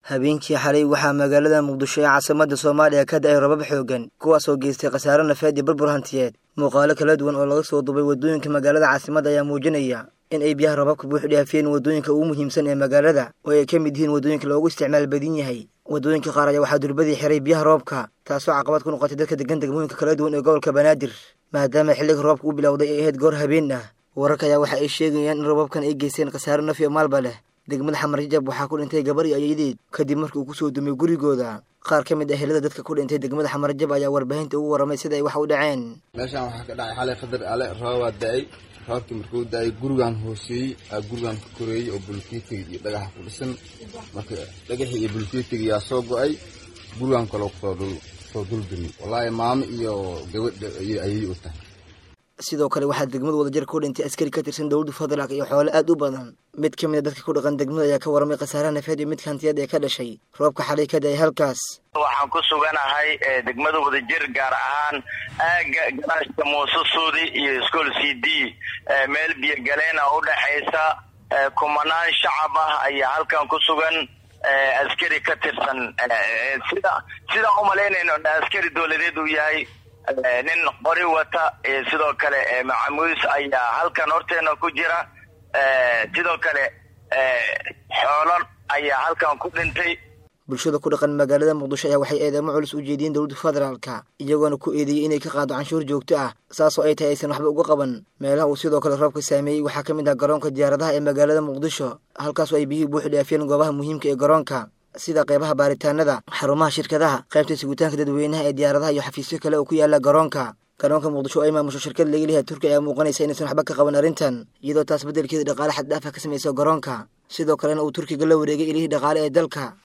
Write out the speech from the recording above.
habeenkii xalay waxaa magaalada muqdisho ee caasimada soomaaliya ka da-ay rabab xoogan kuwaasoo geystay khasaare nafeed iyo burbur hantiyeed muuqaalo kala duwan oo laga soo dubay waddooyinka magaalada caasimada ayaa muujinaya in ay biyaha rababka buux dhaafiyeen waddooyinka ugu muhiimsan ee magaalada oo ay ka mid yihiin waddooyinka loogu isticmaal badan yahay waddooyinka qaar ayaa waxaa durbadii xiray biyaha roobka taasoo caqabad ku noqotay dadka degan degmooyinka kala duwan ee gobolka banaadir maadaama xilliga roobka u bilowday ay ahayd goor habeen ah wararka ayaa waxa ay sheegayaan in rababkan ay geysteen khasaare naf iyo maalba leh degmada xamarjajab waxaa ku dhintay gabar iyo ayadeed kadib markii uu kusoo dumay gurigooda qaar ka mid ah helada dadka ku dhintay degmada xamarjab ayaa warbaahinta ugu warramay sida ay wax u dhaceen meeshaan waxaa ka dhacay xalay qadar ale roobaa da-ay roobkii markuu da-ay gurigaan hooseeyey aa gurigaan ka koreeyey oo bulkeetiga iyo dhagaxa ku dhisan marka dhagaxii iyo bulkeetiga yaa soo go-ay gurigaan kaloo kusoo soo duldumi wallaahi maamo iyo gabadha ayay u tahay sidoo kale waxaa degmada wadajir ku dhintay askari ka tirsan dowladda federaalk iyo xoole aad u badan mid ka mid a dadka ku dhaqan degmada ayaa ka warramay khasaaraha nafeed iyo midka hantiyaed ee ka dhashay roobka xalay ka da-ay halkaas waxaan ku suganahay degmada wadajir gaar ahaan aaga garaashka muuse suudi iyo school c d meel biyogaleena u dhexaysa kumanaan shacab ah ayaa halkan ku sugan askari ka tirsan sida sidaan umalaynayno askari dowladeed uu yahay nin qori wata sidoo kale macamuus ayaa halkan horteena ku jira sidoo kale xoolo ayaa halkan ku dhintay bulshada ku dhaqan magaalada muqdisho ayaa waxay eedeemo culus u jeediyeen dowladda federaalka iyagoona ku eedeeyey inay ka qaado canshuur joogto ah saasoo ay tahay aysan waxba uga qaban meelaha uu sidoo kale roobka saameeyey waxaa ka mid ah garoonka diyaaradaha ee magaalada muqdisho halkaasoo ay biyihii buuxi dhaafiyeen goobaha muhiimka ee garoonka sida qaybaha baaritaanada xarumaha shirkadaha qaybta sugitaanka dadweynaha ee diyaaradaha iyo xafiisyo kale oo ku yaala garoonka garoonka muqdisho oo ay maamusho shirkad laga leeyahay turkiya ayaa muuqanaysa inaysan waxba ka qaban arrintan iyadoo taas beddelkeeda dhaqaale xad dhaafa ka samayso garoonka sidoo kalena uu turkiga la wareegay ilihii dhaqaale ee dalka